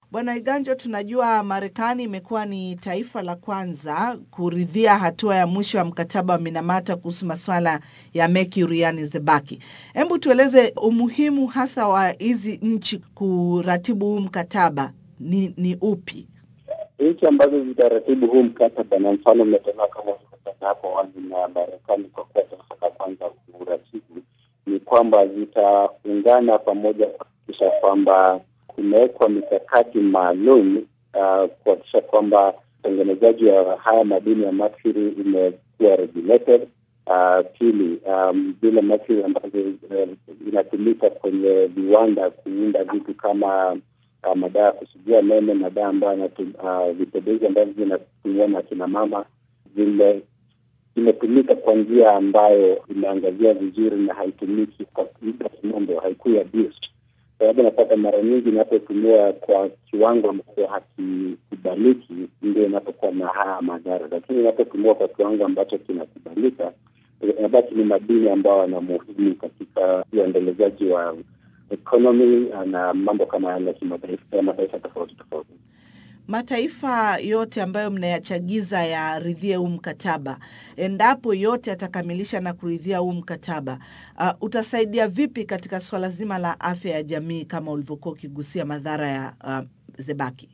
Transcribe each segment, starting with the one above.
Bwana Iganjo, tunajua Marekani imekuwa ni taifa la kwanza kuridhia hatua ya mwisho ya mkataba wa Minamata kuhusu masuala ya mercury, yani zebaki. Hebu tueleze umuhimu hasa wa hizi nchi kuratibu huu mkataba ni, ni upi? Nchi ambazo zitaratibu huu mkataba, na mfano umetolewa kama ulivyosema hapo awali na Marekani kwa kuwa taifa la kwanza kuratibu, ni kwamba zitaungana pamoja kuhakikisha kwamba kumewekwa mikakati maalum uh, kuhakikisha kwamba utengenezaji wa haya madini ya mercury imekuwa regulated. Uh, pili, um, zile mercury ambazo uh, inatumika kwenye viwanda kuunda vitu kama uh, madawa ya kusugia meno, madawa ambayo uh, vipodozi ambavyo vinatumiwa na kina mama, vile imetumika kwa njia ambayo imeangazia vizuri na haitumiki kwa lugha kimombo, haikuwa abused sababu napata mara nyingi inapotumiwa kwa kiwango ambacho hakikubaliki ndio inapokuwa na haya madhara, lakini inapotumiwa kwa kiwango ambacho kinakubalika inabaki ni madini ambayo yana muhimu katika uendelezaji wa economy na mambo kama yale ya mataifa tofauti tofauti. Mataifa yote ambayo mnayachagiza yaridhie huu mkataba, endapo yote yatakamilisha na kuridhia huu mkataba, uh, utasaidia vipi katika suala zima la afya ya jamii kama ulivyokuwa ukigusia madhara ya uh, zebaki?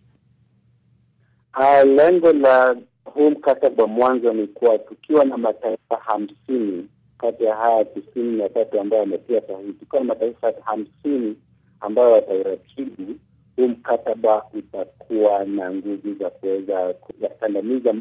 Uh, lengo la huu mkataba mwanzo ni kuwa tukiwa na mataifa hamsini kati ya haya tisini na tatu ambayo yametia sahihi, tukiwa na mataifa hamsini ambayo watauratibu huu mkataba utakuwa na nguvu za kuweza kuyakandamiza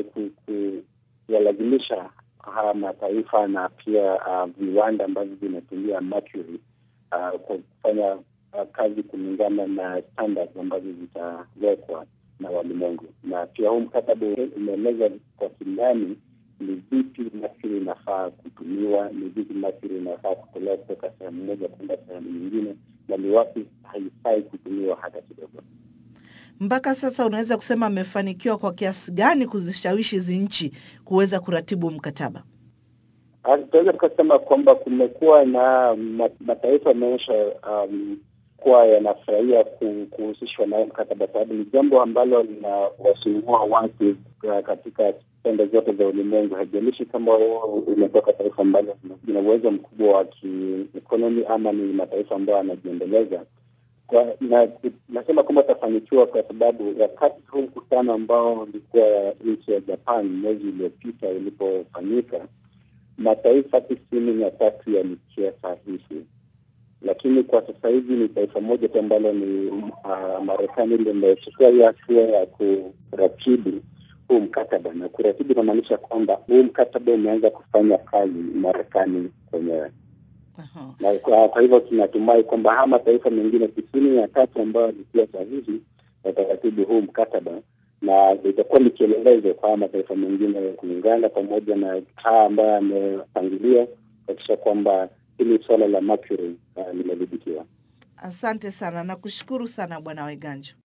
kuyalazimisha haya mataifa na pia uh, viwanda ambavyo vinatumia mercury uh, kwa kufanya uh, kazi kulingana na standards ambazo zitawekwa na walimwengu. Na pia huu mkataba umeeleza kwa kindani ni vipi mercury inafaa kutumiwa, ni vipi mercury inafaa kutolewa kutoka sehemu moja kwenda sehemu nyingine, na ni wapi haifai kutumiwa hata kidogo. Mpaka sasa unaweza kusema amefanikiwa kwa kiasi gani kuzishawishi hizi nchi kuweza kuratibu mkataba? Tunaweza tukasema kwamba kumekuwa na mataifa yameonyesha um, kuwa yanafurahia kuhusishwa na mkataba, sababu ni jambo ambalo linawasumbua watu katika pembe zote za ulimwengu. Haijalishi kama umetoka taifa ambalo lina uwezo mkubwa wa kiekonomi ama ni mataifa ambayo yanajiendeleza. Na nasema kwamba utafanikiwa kwa sababu wakati huu mkutano ambao ulikuwa nchi ya Japan mwezi uliopita ulipofanyika, mataifa tisini na tatu yalitia sahihi, lakini kwa sasa hivi ni taifa moja tu ambalo ni uh, Marekani limechukua hiyo hatua ya kuratibu huu mkataba, na kuratibu inamaanisha kwamba huu mkataba umeanza kufanya kazi Marekani kwenyewe. Aha. Na kwa, kwa hivyo tunatumai kwamba haya mataifa mengine tisini na tatu ambayo yalitia sahihi yataratibu huu mkataba na itakuwa ni kielelezo kwa haya mataifa mengine kuungana pamoja na haya ambayo yamepangilia kuhakikisha kwamba hili suala la mercury uh, limedhibitiwa. Asante sana, nakushukuru sana Bwana Waiganjo.